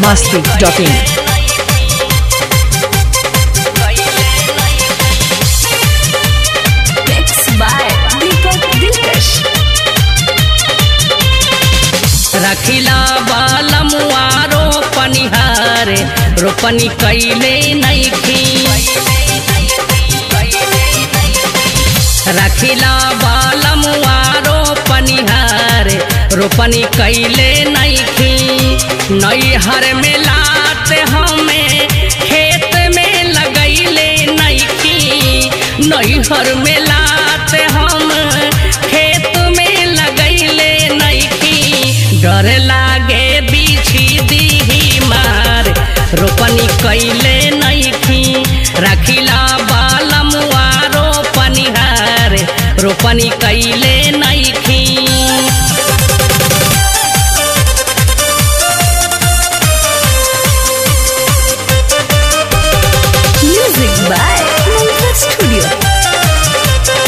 biharmasti.in Mixed by Deepak Dilkash. रखिला बालमुआ रोपनिहार रोपनी कैले नैखी रखिला बालमुआ रोपनिहार रोपनी कैले नैखी नैहर में लाते हमें खेत में लगैले नैखी नैहर में लाते हम खेत में लगैले नैखी डर लागे बिछी दीही मार रोपनी कैले नैखी रखिला बालमुआ रोपनिहार रोपनी कैले नैखी Music by Mantra Studio.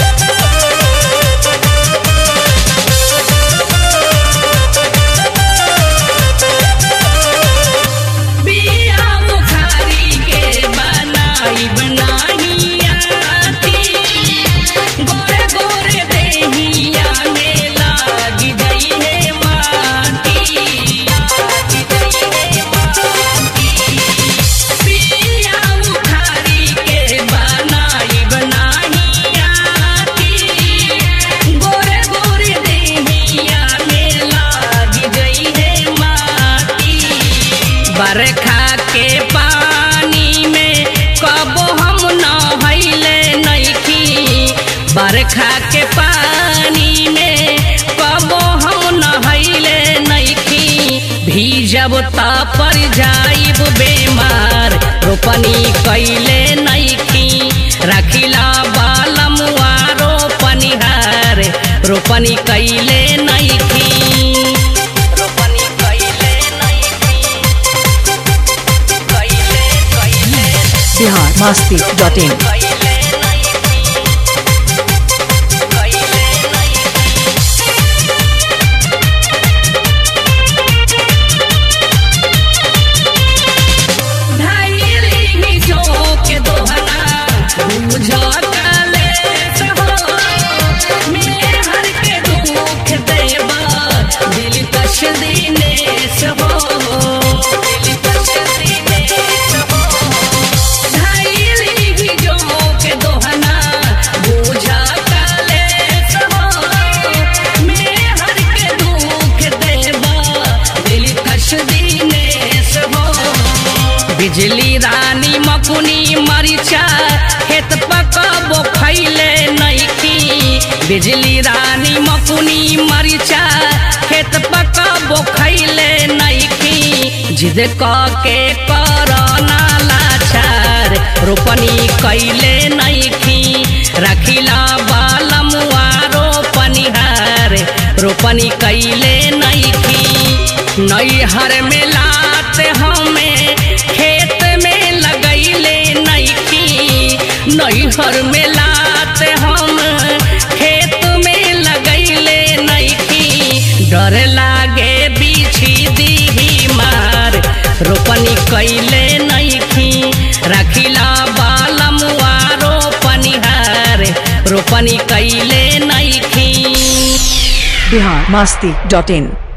बिया बुखारी के बनाई बनाई आती गोरे गोरे देहिया में लागी गई है माटी लागी गई है माटी बिया बुखारी के बनाई बनाई आती गोरे गोरे देहिया में लागी गई है माटी बरखा के पानी में कबो हम नहैले नैखी बरखा के पानी में कबो हम नहैले नैखी भीजब त पर जाइब बेमार रोपनी कैले नैखी रखिला बालमुआ रोपनिहार रोपनी कैले नैखी रोपनी कैले नैखी कैले कैले biharmasti.in कैले नैखी कैले नैखी ढाईली जोक दोहना बुझ काले सहो मेहर के दुख देवा दिल कश दीने सहो दिल कश दीने सहो ढाईली जोक दोहना बुझ काले सहो मेहर के दुख देवा दिल कश दीने सहो बिजली रानी मकुनी मरिचा खेत पकबो खैले नैखी बिजली रानी मकुनी मरिचा खेत पकबो खैले नैखी जिद क के करना लाचार रोपनी कैले नैखी रखिला बालमुआ रोपनिहार रोपनी कैले नैखी नैहर में लाते हमें खेत में लगैले नैखी नैहर में लाते हम खेत में लगैले नैखी डर लागे बिछी दीही मार रोपनी कैले नैखी रखिला बालमुआ रोपनिहार रोपनी कैले नैखी biharmasti.in